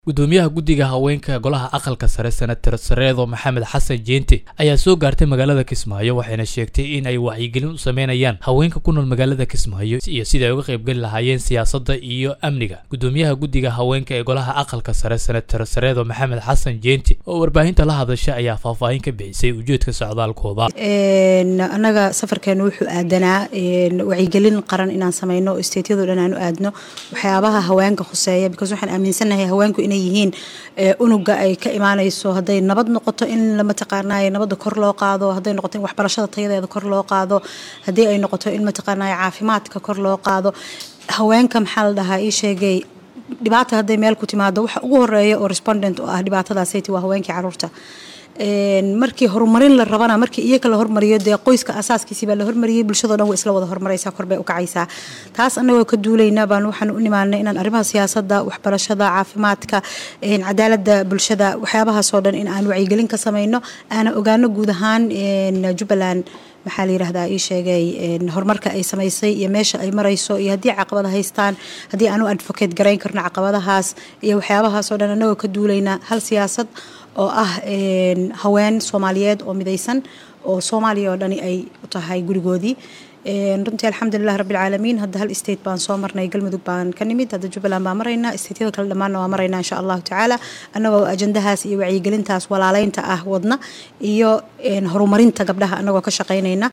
gudoomiyaha guddiga haweenka golaha aqalka sare senator sareedo maxamed xasan jeente ayaa soo gaartay magaalada kismaayo waxayna sheegtay in ay wacyigelin u sameynayaan haweenka ku nool magaalada kismaayo iyo sida ay uga qaybgeli lahaayeen siyaasadda iyo amniga gudoomiyaha guddiga haweenka ee golaha aqalka sare senator sareedo maxamed xasan jeente oo warbaahinta la hadasha ayaa faahfaahin ka bixisay ujeedka socdaalkooda annaga safarkeenu wuxuu aadanaa wacyigelin qaran inaan sameyno oo stateyado dhan aan u aadno waxyaabaha haweenka khuseeya because waxaan aaminsanahay haweenku inay yihiin unuga ay ka imaanayso hadday nabad noqoto in mataqaanay nabadda kor loo qaado hadday noqoto in waxbarashada tayadeeda kor loo qaado haddii ay noqoto in mataqaanay caafimaadka kor loo qaado haweenka maxaa la dhahaa ii sheegay dhibaata hadday meel ku timaado waxa ugu horeeya oo respondent oo ah dhibaatadaasayt waa haweenkii caruurta markii horumarin la rabana markii iyaga la hormariyo dee qoyska asaaskiisii baa la hormariyey bulshado dhan way isla wada hormaraysaa korbay u kacaysaa taas annagoo ka duulayna baan waxaan u nimaanay inaan arrimaha siyaasadda waxbarashada caafimaadka cadaaladda bulshada waxyaabahaasoo dhan in aan wacyigelin ka samayno aana ogaano guud ahaan jubbaland maxaa la yidhahdaa ii sheegay horumarka ay samaysay iyo meesha ay marayso iyo haddii caqabada haystaan haddii aan u advocate garayn karno caqabadahaas iyo waxyaabahaasoo dhan annagoo ka duulayna hal siyaasad oo ah haween soomaaliyeed oo midaysan oo soomaaliya oo dhani ay u tahay gurigoodii runtii alxamdulilah rabbilcaalamiin hadda hal state baan soo marnay galmudug baan ka nimid hadda jubbaland baan maraynaa stateyada kale dhammaanna waa maraynaa insha allahu tacaala annagoo ajandahaas iyo wacyigelintaas walaaleynta ah wadna iyo horumarinta gabdhaha annagoo ka shaqaynayna